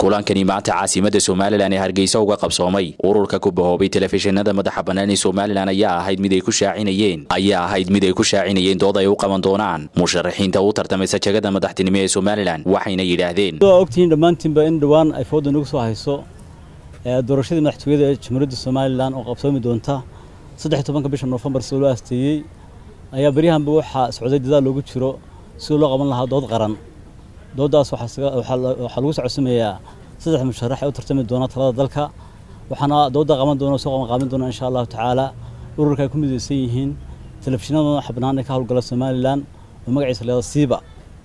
kulankani maanta caasimada somalilan ee hargeysa uga qabsoomay ururka ku bahoobay telefishinada madaxa bannaan ee somalilan ayaa ahayd mid ay ku shaacinayeen ayaa ahayd mid ay ku shaacinayeen dood ay u qaban doonaan musharaxiinta u tartamaysa jagada madaxtinimo ee somalilan waxayna yidhaahdeen waa ogtihiin dhammaantiinba in dhowaan ay fooda nagu soo hayso doorashadii madaxtooyada ee jamhuuriyadda somalilan oo qabsoomi doonta saddex iyo tobanka bisha noofembar sida loo aasteeyey ayaa beryahanba waxaa socday dadaal loogu jiro sidii loo qaban lahaa dood qaran dooddaas waxaa lagu socodsimayaa saddex musharax ee u tartami doona talada dalka waxaana doodda qaban doona soo qaban doona insha allahu tacaala ururka ay ku midaysan yihiin telefishinada madaxa bannaan ee ka howlgala somalilan oo magaciisa leeda siiba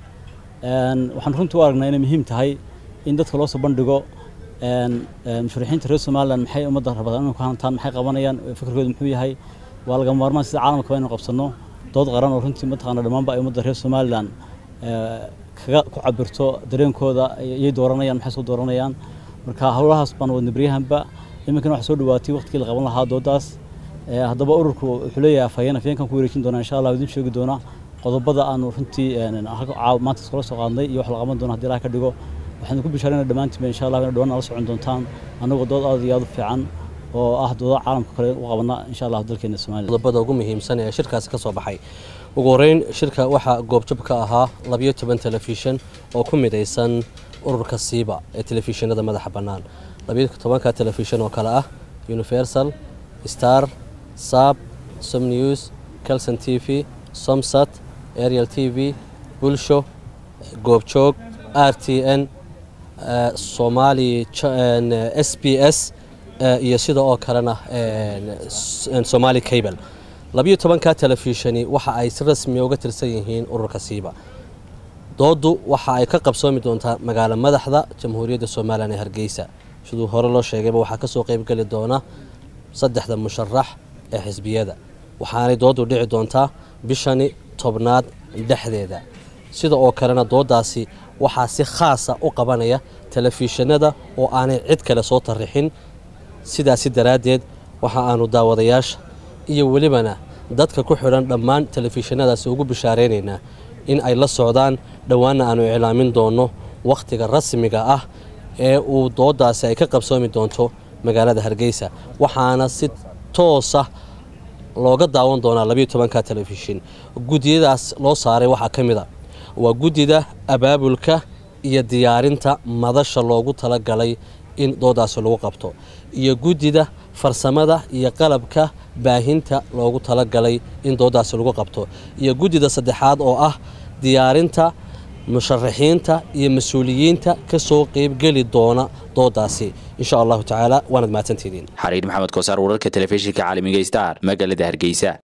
waxaan runtii u aragnaa inay muhiim tahay in dadka loo soo bandhigo musharaxiinta reer somalilan maxay ummadda rabadaan inay ku hantaan maxay qabanayaan fikirkooda muxuu yahay waa lagama maarmaan sida caalamkaba inaynu qabsanno dood qaran oo runtii mataqaana dhammaanba ay ummadda reer somalilan kaga ku cabirto dareenkooda iyay dooranayaan maxay soo dooranayaan marka howlahaas baan wadna beryahanba iminkana waxaa soo dhawaatay waqtigii la qaban lahaa dooddaas haddaba ururku wuxuu leeyahay afhayeen afhayeenkan ku wareejin doona insha allah idin sheegi doona qodobada aanu runtii maanta iskula soo qaadnay iyo wax la qaban doona hadii ilaah ka dhigo waxaanu ku bishaarayna dhammaantiinba insha allah ina dhawaan nala socon doontaan annagoo dood aad iyo aad u fiican oo ah dooda caalamka kale u qabana insha allah dalkeena somaliland qodobada ugu muhiimsan ee shirkaasi ka soo baxay ugu horeyn shirka waxaa goobjab ka ahaa labiyo toban telefishan oo ku midaysan ururka siiba ee telefishinada madaxa bannaan labiyo tobanka telefishan oo kale ah universal star sab som news calson t v somsat ariel t v bulsho goobjoog r t n somali s b s iyo sida oo kalena somali cable labiyo tobanka telefishani waxa ay si rasmiya uga tirsan yihiin ururka siiba dooddu waxa ay ka qabsoomi doontaa magaalo madaxda jamhuuriyadda somalilan ee hargeysa siduu hore loo sheegayba waxaa kasoo qeybgeli doona saddexda musharax ee xisbiyada waxaanay dooddu dhici doontaa bishani tobnaad dhexdeeda sida oo kalena dooddaasi waxaa si khaasa u qabanaya telefishinada oo aanay cid kale soo tarixin sidaasi daraaddeed waxa aanu daawadayaasha iyo welibana dadka ku xidhan dhammaan telefishinadaasi ugu bishaaraynaynaa in ay la socdaan dhowaanna aanu iclaamin doonno wakhtiga rasmiga ah ee uu dooddaasi ay ka qabsoomi doonto magaalada hargeysa waxaana si toosa looga daawan doonaa labiyo tobanka telefishin guddiyadaas loo saaray waxaa ka mid a waa guddida abaabulka iyo diyaarinta madasha loogu talagalay in dooddaasi lagu qabto iyo guddida farsamada iyo qalabka baahinta loogu talagalay in dooddaasi lagu qabto iyo guddida saddexaad oo ah diyaarinta musharaxiinta iyo mas-uuliyiinta ka soo qeybgeli doona dooddaasi insha allahu tacaala waanad mahadsantidiin xariir maxamed koosaar wararka telefishinka caalamiga star magaalada hargeysa